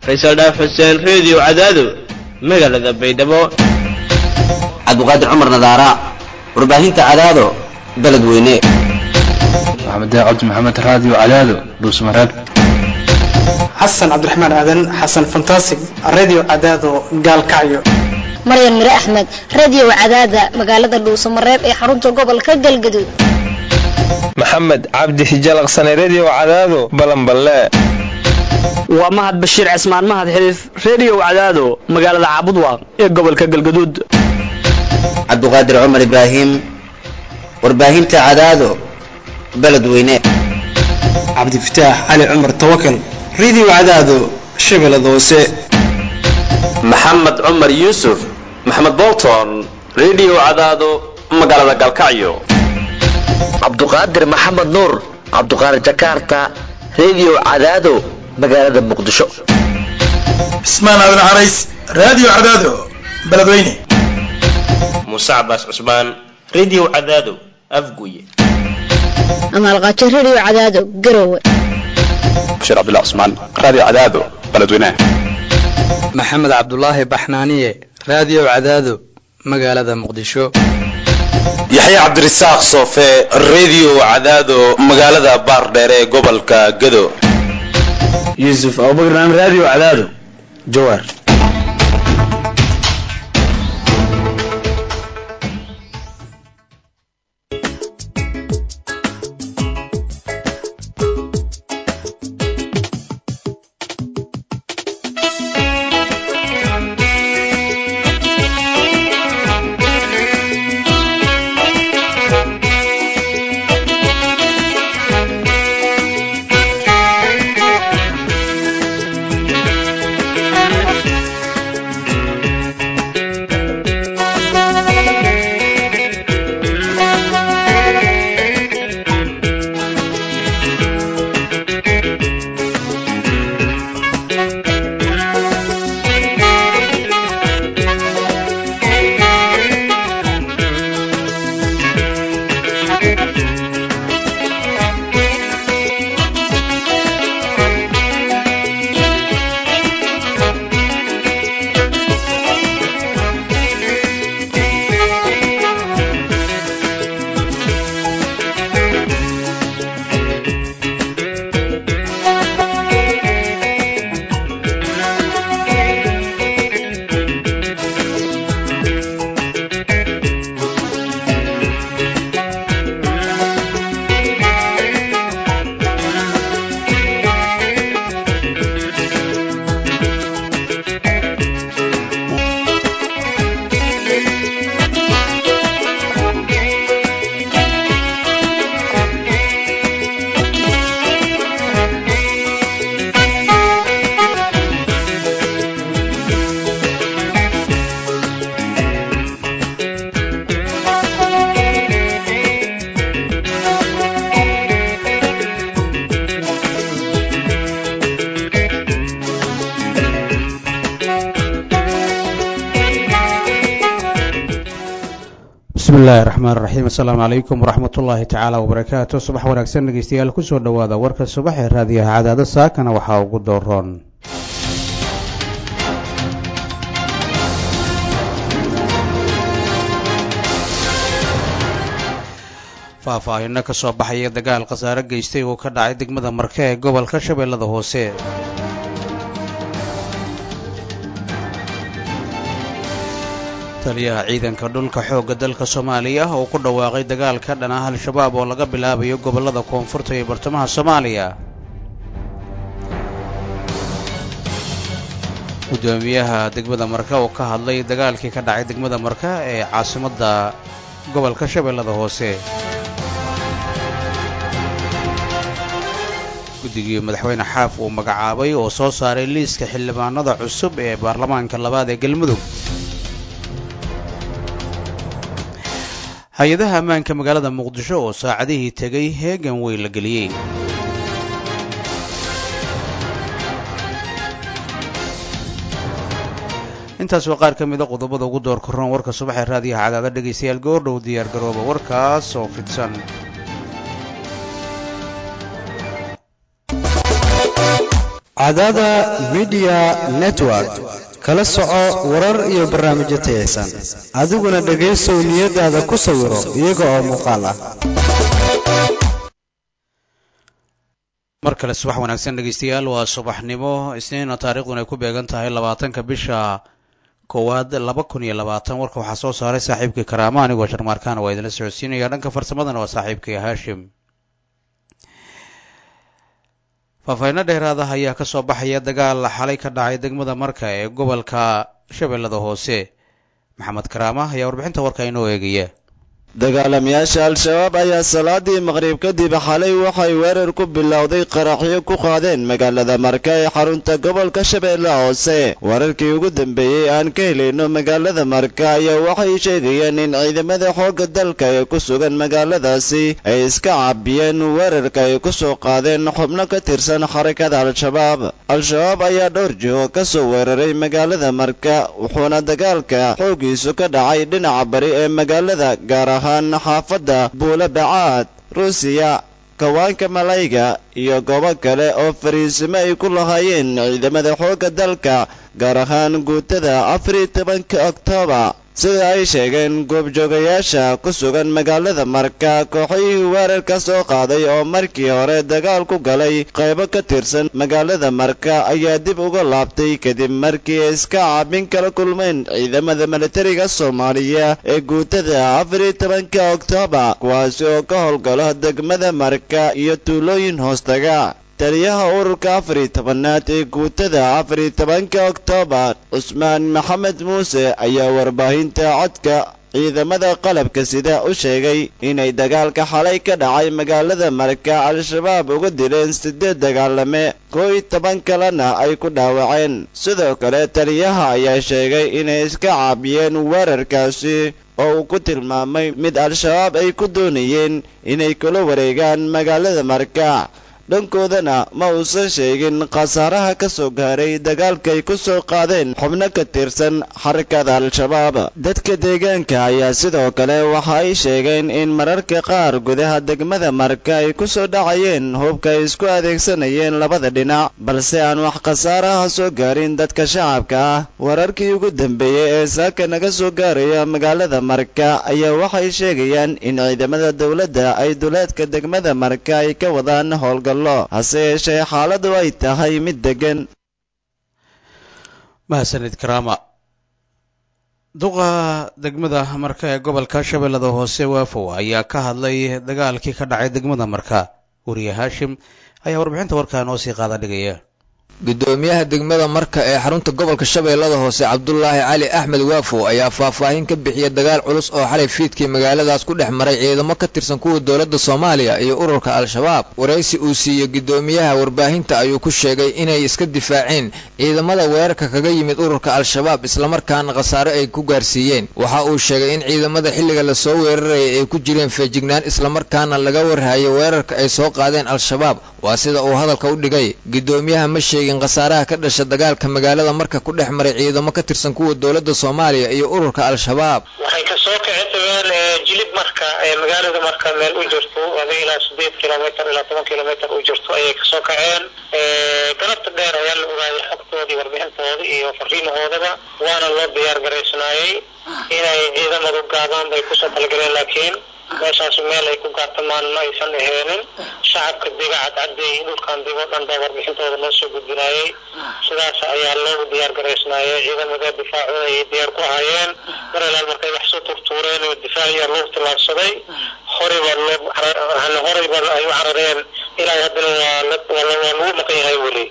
faysal dhaaf xuseen reediyo cadaado magaalada baydhabo cabduqaadir cumar nadaara warbaahinta cadaado beled weyne maxamed cabdi maxamed raadiyo cadaado dhuusmareeb xasan cabdiraxmaan aadan xasan fantasig radio cadaado gaalkacyo maryan mire axmed radio cadaada magaalada dhuusamareeb ee xarunta gobolka galgaduud maxamed cabdi hijalaqsane redio cadaado balanballe waa mahad bashiir cismaan mahad xiliif redio cadaado magaalada caabudwaaq ee gobolka galgaduud cabduqaadir cumar ibraahim warbaahinta cadaado beled weyne cabdifataax cali cumar tawakal radio cadaado shabeellada hoose maxamed cumar yuusuf maxamed bolton redio cadaado magaalada galkacyo cabduqaadir maxamed nuur cabduqaadir jakarta redio cadaado magaalada muqdisho cismaan aadan carays radio cadaado beledweyne muuse cabaas cusmaan redio cadaado afguye amaalqaajo radio cadaado garowe bashiir cabdullah cusmaan radio cadaado beledweyne maxamed cabdulaahi baxnaaniye radio cadaado magaalada muqdisho yaxya cabdirasaaq soofe redio cadaado magaalada baardheere ee gobolka gado yuusuf abubakar radio cadaado jawaar bismillahi raxmaan raxiim assalaamu calaykum waraxmat ullaahi tacaala wabarakaatu subax wanaagsan dhegeystayaal kusoo dhowaada warka subax ee raadiyaha cadaado saakana waxaa ugu dooroon faahfaahino ka soo baxaya dagaal khasaare geystay uu ka dhacay degmada marke ee gobolka shabeellada hoose taliyaha ciidanka dhulka xoogga dalka soomaaliya oo ku dhawaaqay dagaal ka dhan ah al-shabaab oo laga bilaabayo gobollada koonfurta iyo bartamaha soomaaliya gudoomiyaha degmada marka oo ka hadlay dagaalkii ka dhacay degmada marka ee caasimadda gobolka shabeellada hoose guddigii madaxweyne xaaf uu magacaabay oo soo saaray liiska xildhibaanada cusub ee baarlamaanka labaad ee galmudug hay-adaha ammaanka magaalada muqdisho oo saacadihii tegay heegan weyn la geliyey intaas waa qaar ka mida qodobada ugu door korroon warka subaxee raadiyaha cadaada dhegaystayaal goordhow diyaar garooba warkaas oo fidsan cadaada midiya network kala soco warar iyo barnaamijyo tayaysan adiguna dhegaysow niyadaada ku sawiro iyaga oo muuqaal ah mar kale subax wanaagsan dhegaystayaal waa subaxnimo isniina taariikhduna ay ku beegan tahay labaatanka bisha koowaad laba kun iyo labaatan warka waxaa soo saaray saaxiibkii karaama anigoo sharmaarkaana waa idinla socodsiinaya dhanka farsamadana waa saaxiibkii haashim faahfaahinno dheeraada ayaa ka soo baxaya dagaal xalay ka dhacay degmada marka ee gobolka shabeellada hoose maxamed karaama ayaa warbixinta warka inoo eegaya dagaalamayaasha al-shabaab ayaa salaadii maqrib kadib xalay waxay weerar ku bilowday qaraxyo ku qaadeen magaalada marka ee xarunta gobolka shabeelle hoose wararkii ugu dambeeyey aan ka helayno magaalada marka ayaa waxay sheegayeen in ciidamada xoogga dalka ee ku sugan magaaladaasi ay iska caabiyeen weerarka ay ku soo qaadeen xubno ka tirsan xarakada al-shabaab al-shabaab ayaa dhowr jiho ka soo weeraray magaalada marka wuxuuna dagaalka xooggiisu ka dhacay dhinaca bari ee magaalada gaar ahaan xaafadda buula bacaad ruusiya kawaanka malayga iyo goobo kale oo fariisimo ay ku lahaayeen ciidamada xoogga dalka gaar ahaan guutada afariyo tobanka oktoobar sida ay sheegeen goobjoogayaasha ku sugan magaalada marka kooxihii weerarka soo qaaday oo markii hore dagaal ku galay qaybo ka tirsan magaalada marka ayaa dib uga laabtay kadib markii ay iska caabin kala kulmeen ciidamada militariga soomaaliya ee guutada afariyo tobanka oktoobar kuwaasi oo ka howlgalo degmada marka iyo tuulooyin hoostaga taliyaha ururka afariyo tobanaad ee guutada afariyo tobanka oktoobar cusmaan maxamed muuse ayaa warbaahinta codka ciidamada qalabka sida u sheegay inay dagaalka xalay ka dhacay magaalada marka al-shabaab uga dileen siddeed dagaalame koo iyo toban kalena ay ku dhaawaceen sidoo kale taliyaha ayaa sheegay inay iska caabiyeen weerarkaasi oo uu ku tilmaamay mid al-shabaab ay ku doonayeen inay kula wareegaan magaalada marka dhankoodana ma uusan sheegin khasaaraha ka soo gaaray dagaalkay ku soo qaadeen xubno ka tirsan xarakada al-shabaab dadka deegaanka ayaa sidoo kale waxa ay sheegeen in mararka qaar gudaha degmada marka ay ku soo dhacayeen hubka ay isku adeegsanayeen labada dhinac balse aan wax khasaaraha soo gaarin dadka shacabka ah wararkii ugu dambeeyey ee saaka naga soo gaaraya magaalada marka ayaa waxay sheegayaan in ciidamada dowladda ay duleedka degmada marka ay ka wadaan howlgal hase yeeshee xaaladu ay tahay mid deggan mahadsanid karaama duqa degmada marka ee gobolka shabeellada hoose waafow ayaa ka hadlay dagaalkii ka dhacay degmada marka wariye haashim ayaa warbixinta warkaa noo sii qaada dhigaya gudoomiyaha degmada marka ee xarunta gobolka shabeellada hoose cabdulaahi cali axmed waafow ayaa faahfaahin ka bixiyay dagaal culus oo xalay fiidkii magaaladaas ku dhex maray ciidamo ka tirsan kuwa dowladda soomaaliya iyo ururka al-shabaab waraysi uu siiyey gudoomiyaha warbaahinta ayuu ku sheegay inay iska difaaceen ciidamada weerarka kaga yimid ururka al-shabaab islamarkaana khasaare ay ku gaarsiiyeen waxa uu sheegay in ciidamada xilliga lasoo weerarayay ay ku jireen feejignaan islamarkaana laga warhayo weerarka ay soo qaadeen al-shabaab waa sida uu hadalka u dhigay gudoomiyaha ma sheegin khasaaraha ka dhasha dagaalka magaalada marka ku dhex maray ciidamo ka tirsan kuwa dowladda soomaaliya iyo ururka al-shabaab waxay kasoo kici tageen jilib marka ee magaalada marka meel u jirto ada ilaa sideed kilomitr ilaa toban kilomitr u jirto ayay kasoo kaceen galabta dheer ayaa la ogaayay xogtoodii warbixintooda iyo fariimahoodaba waana loo diyaar garaysnaayey inay ciidamadu gaadaan bay kusoo talagaleen laakiin meeshaas meel ay ku gaartamaan ma aysan aheenin shacabka dega cadcadeey dhulkan dego dhan baa warbixintooda loo soo gudbinaayey sidaas ayaa loogu diyaar garaysnaayey ciidamada difaacooda ayay diyaar ku ahaayeen mar ilaal markay wax soo turtuureen oo difaac ayaa loogu tillaabsaday horeyba loo horeyba ay u carareen ilaa haddana waa waa lagu maqan yahay weli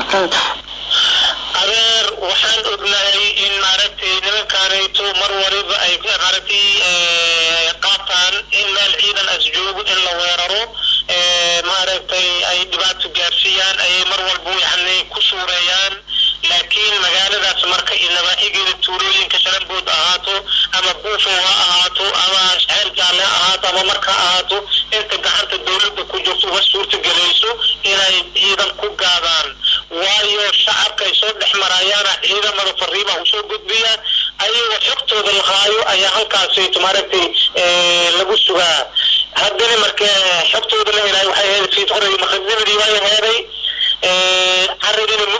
adeer waxaan ognahay in maaragtay nimankaanayto mar waliba ay maaragtay qaataan in meel ciidan as joogo in la weeraro maaragtay ay dhibaato gaarsiiyaan ayay mar walba yani ku suureeyaan laakiin magaaladaas marka iyo nabaaxigeeda tuulooyinka shalambood ahaato ama buufow ha ahaato ama xeer jaalle ha ahaato ama marka ahaato inta gacanta dowladda ku jirto uma suurta gelayso inay ciidan ku gaadaan waayo shacabka ay soo dhex marayaana ciidamada fariimaha usoo gudbiya ayagoo xogtooda la haayo ayaa halkaasayto maaragtay lagu sugaa haddana marka xogtooda la helaayo waxay ahayd fiid horey maqadnimadii waa heeday caridina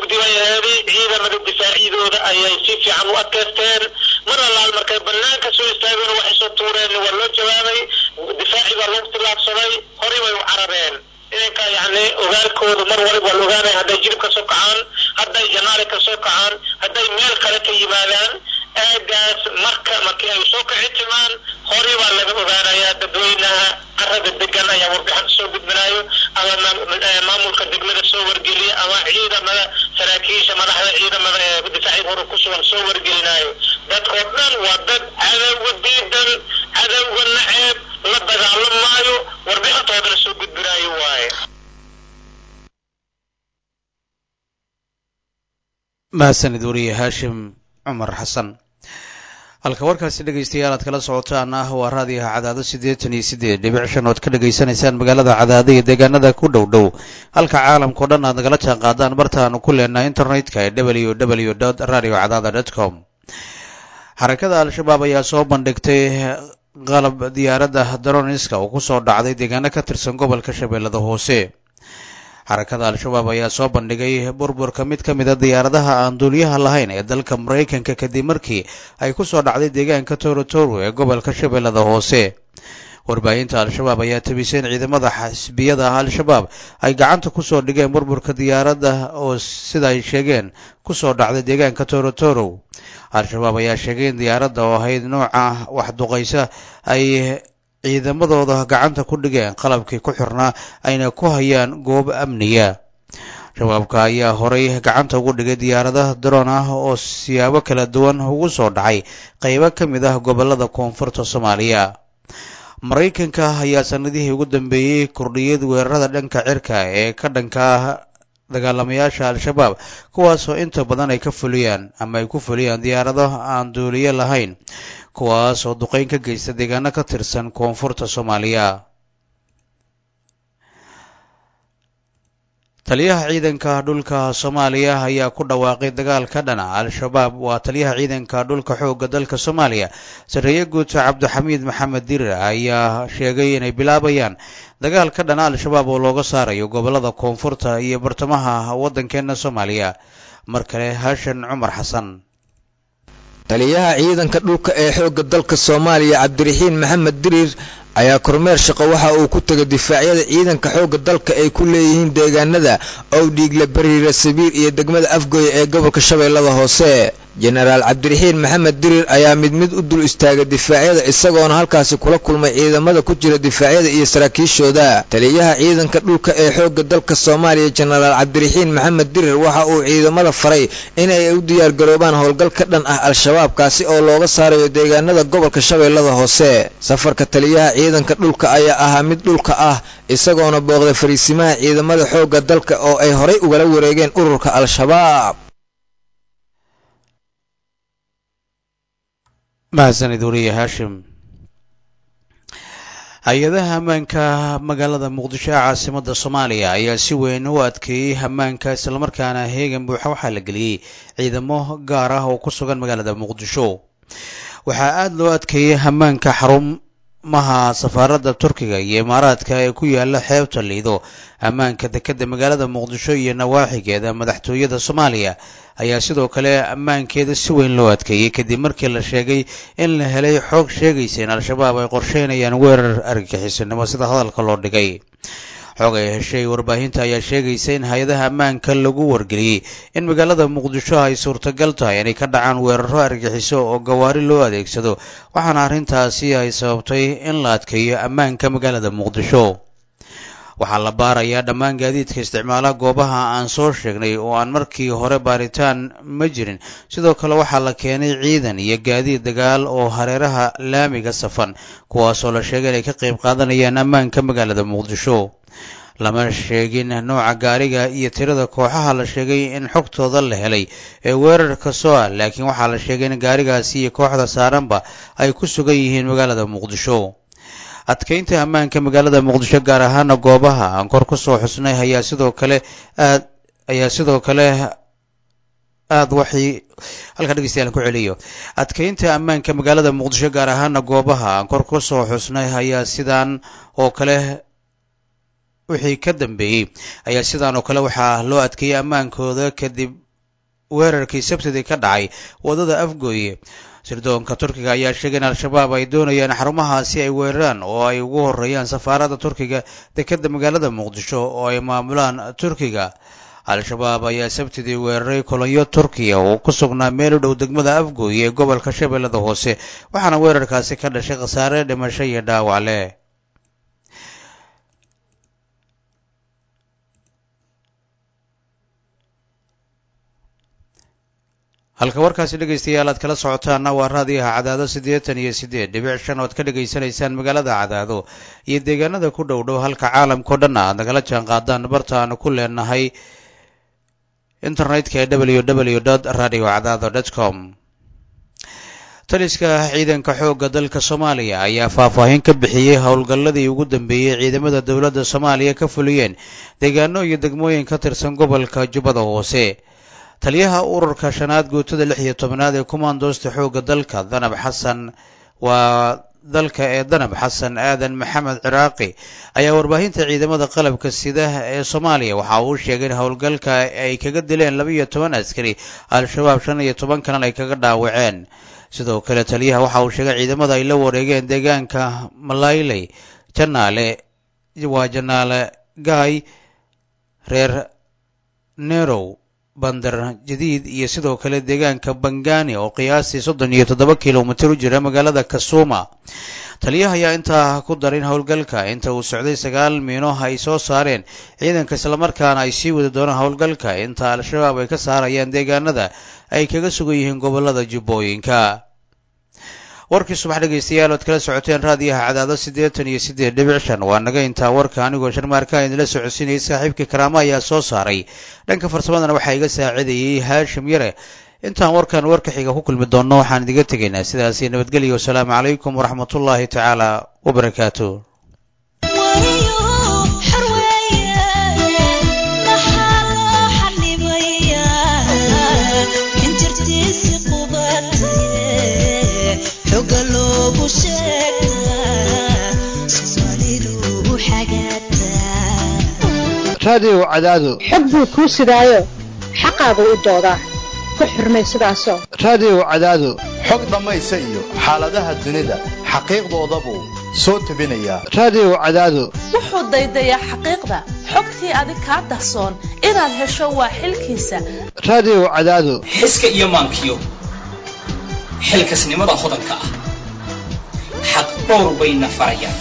hadday jilib ka soo kacaan hadday janaale ka soo kacaan hadday meel kale ka yimaadaan aagaas marka markii ay soo kici timaan horay baa laga ogaanayaa dadweynaha carada degan ayaa warbixinta soo gudbinayo ama maamulka degmada soo wargeliya ama ciidamada saraakiisha madaxda ciidamada ee difaacyada hore ku sugan soo wargelinayo dadkoo dhan waa dad cadowga diidan cadowga naceeb la dagaalamaayo warbixintoodana soo gudbinayo waaye mahadsanid wariye haashim cumar xasan halka warkaasi dhegaystayaal aad kala socotaan ah waa raadiyaha cadaado siddeetan iyo siddeed dhibic shan ood ka dhegaysanaysaan magaalada cadaado iyo deegaanada ku dhow dhow halka caalamkao dhan aad nagala jaan qaadaan bartaanu ku leenahay internetka ee w w dot radio cadaada dot com xarakada al-shabaab ayaa soo bandhigtay qalab diyaaradda daroniska oo kusoo dhacday deegaano ka tirsan gobolka shabeellada hoose xarakada al-shabaab ayaa soo bandhigay burburka mid ka mida diyaaradaha aan duuliyaha lahayn ee dalka maraykanka kadib markii ay ku soo dhacday deegaanka torotoro ee gobolka shabeellada hoose warbaahinta al-shabaab ayaa tabisay in ciidamada xisbiyada al-shabaab ay gacanta kusoo dhigeen burburka diyaaradda oo sida ay sheegeen kusoo dhacday deegaanka torotoro al-shabaab ayaa sheegay in diyaaradda oo ahayd nooca waxduqaysa ay ciidamadooda gacanta ku dhigeen qalabkii ku xirnaa ayna ku hayaan goob amniya shabaabka ayaa horay gacanta ugu dhigay diyaaradaha daroon ah oo siyaabo kala duwan ugu soo dhacay qaybo ka mid ah gobollada koonfurta soomaaliya maraykanka ayaa sanadihii ugu dambeeyey kordhiyad weerarada dhanka cirka ee ka dhanka ah dagaalamayaasha al-shabaab kuwaasoo inta badan ay ka fuliyaan ama ay ku fuliyaan diyaarado aan duuliyo lahayn kuwaas oo duqeyn ka geysta deegaano ka tirsan koonfurta soomaaliya taliyaha ciidanka dhulka soomaaliya ayaa ku dhawaaqay dagaal ka dhana al-shabaab waa taliyaha ciidanka dhulka xoogga dalka soomaaliya sarreeye guuta cabdixamiid maxamed dirir ayaa sheegay inay bilaabayaan dagaal ka dhana al-shabaab oo looga saarayo gobollada koonfurta iyo bartamaha waddankeena soomaaliya mar kale haashan cumar xasan taliyaha ciidanka dhulka ee xoogga dalka soomaaliya cabdiraxiin maxamed diriir ayaa kormeer shaqo waxa uu ku tegay difaacyada ciidanka xoogga dalka ay ku leeyihiin deegaanada owdhiigle bariira sabiir iyo degmada afgoy ee gobolka shabeellada hoose jenaraal cabdiraxiin maxamed diriir ayaa mid mid u dul istaagay difaacyada isagoona halkaasi kula kulmay ciidamada ku jira difaacyada iyo saraakiishooda taliyaha ciidanka dhulka ee xoogga dalka soomaaliya jenaraal cabdiraxiin maxamed diriir waxa uu ciidamada faray inay u diyaargaroobaan howlgal ka dhan ah al-shabaab kaasi oo looga saarayo deegaanada gobolka shabeellada hoose safarka taliyaha ciidanka dhulka ayaa ahaa mid dhulka ah isagoona booqday fariisimaha ciidamada xoogga dalka oo ay horay ugala wareegeen ururka al-shabaab mahadsanid wariye haashim hay-adaha ammaanka magaalada muqdisho ee caasimada soomaaliya ayaa si weyn u adkeeyey ammaanka islamarkaana heegan buuxa waxaa la geliyey ciidamo gaar ah oo ku sugan magaalada muqdisho waxaa aada loo adkeeyey ammaanka xarumaha safaaradda turkiga iyo imaaraadka ee ku yaala xeebta liido ammaanka dekeda magaalada muqdisho iyo nawaaxigeeda madaxtooyada soomaaliya ayaa sidoo kale ammaankeeda si weyn loo adkeeyey kadib markii la sheegay in la helay xoog sheegaysa in al-shabaab ay qorsheynayaan weerar argagixisanimo sida hadalka loo dhigay xoog ay heshay warbaahinta ayaa sheegaysa in hay-adaha ammaanka lagu wargeliyey in magaalada muqdisho ay suurtagal tahay inay ka dhacaan weeraro argagixiso oo gawaari loo adeegsado waxaana arrintaasi ay sababtay in la adkeeyo ammaanka magaalada muqdisho waxaa la baarayaa dhammaan gaadiidka isticmaala goobaha aan soo sheegnay oo aan markii hore baaritaan ma jirin sidoo kale waxaa la keenay ciidan iyo gaadiid dagaal oo hareeraha laamiga safan kuwaasoo la sheegay inay ka qayb qaadanayaan ammaanka magaalada muqdisho lama sheegin nooca gaariga iyo tirada kooxaha la sheegay in xogtooda la helay ee weerarka soo ah laakiin waxaa la sheegay in gaarigaasi iyo kooxda saaranba ay ku sugan yihiin magaalada muqdisho adkeynta ammaanka magaalada muqdisho gaar ahaana goobaha aan kor ku soo xusnay ayaa sidoo kale aad ayaa sidoo kale aada waxay halkaa dhegeystayaal ku celiyo adkeynta ammaanka magaalada muqdisho gaar ahaana goobaha aan kor ku soo xusnay ayaa sidaan oo kale wixii ka dambeeyey ayaa sidaan oo kale waxaa loo adkeeyey ammaankooda kadib weerarkii sabtidii ka dhacay waddada afgooye sirdoonka turkiga ayaa sheegay in al-shabaab ay doonayaan xarumahaasi ay weeraraan oo ay ugu horeeyaan safaaradda turkiga dekeda magaalada muqdisho oo ay maamulaan turkiga al-shabaab ayaa sabtidii weeraray kolonyo turkiya oo ku sugnaa meel u dhow degmada afgooy ee gobolka shabeellada hoose waxaana weerarkaasi ka dhashay khasaare dhimasho iyo dhaawac leh halka warkaasi dhegaystayaal aad kala socotaana waa raadiyaha cadaado siddeetan iyo siddeed dhibic shan ood ka dhegaysanaysaan magaalada cadaado iyo deegaanada ku dhow dhow halka caalamkao dhan aad nagala jaan qaadaan barta aanu ku leenahay internetka ee w w dot radio cadaado dot com taliska ciidanka xoogga dalka soomaaliya ayaa faahfaahin ka bixiyey howlgalladii ugu dambeeyey ciidamada dowladda soomaaliya ka fuliyeen deegaano iyo degmooyin ka tirsan gobolka jubbada hoose taliyaha ururka shanaad guutada lix iyo tobnaad ee kumaandoosta xoogga dalka danab xasan waa dalka ee danab xasan aadan maxamed ciraaqi ayaa warbaahinta ciidamada qalabka sida ee soomaaliya waxa uu sheegay in howlgalka ay kaga dileen laba iyo toban askari al-shabaab shan iyo toban kalena ay kaga dhaawaceen sidoo kale taliyaha waxa uu sheegay ciidamada ay la wareegeen deegaanka malayley janaale waa janaale gaay reer nerow bandar jadiid iyo sidoo kale deegaanka bangani oo qiyaastii soddon iyo toddoba kilomitir u jira magaalada kasuuma taliyaha ayaa intaa ku darin howlgalka inta uu socday sagaal miino ay soo saareen ciidanka islamarkaana ay sii wadi doonaan howlgalka inta al-shabaab ay ka saarayaan deegaanada ay kaga sugan yihiin gobolada jubbooyinka warkii subax dhegaystayaal ood kala socoteen raadiyaha cadaado siddeetan iyo siddeed dhibic shan waa naga intaa warka anigoo sharmaarkaan idinla socodsiinayay saaxiibkii karaamo ayaa soo saaray dhanka farsamadana waxaa iga saacidayay haashim yare intaan warkan warka xiga ku kulmi doonno waxaan idiga tegaynaa sidaasi nabadgelyo wasalaamu calaykum waraxmatullaahi tacaala wabarakaatu raadiyow cadaado xog buu kuu sidaayo xaqaagu u doodaa ku xurmay sidaasoo raadiyow cadaado xog dhammaysa iyo xaaladaha dunida xaqiiqdooda buu soo tebinayaa raadiyow cadaado wuxuu daydayaa xaqiiqda xogtii adig kaa dahsoon inaad hesho waa xilkiisa raadiyow cadaado xiska iyo maankiyo xilkasnimada hodanka ah xaq dhowr bayna farayaan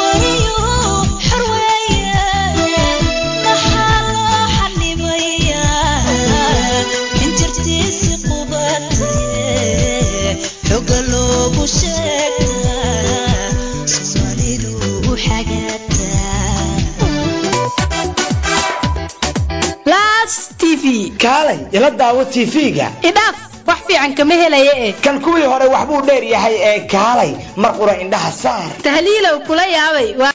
kaalay ila daawo tv-ga idhaaf wax fiican kama helaya e kan kuwii hore waxbuu dheer yahay ee kaalay mar qura indhaha saar tahliilow kula yaabay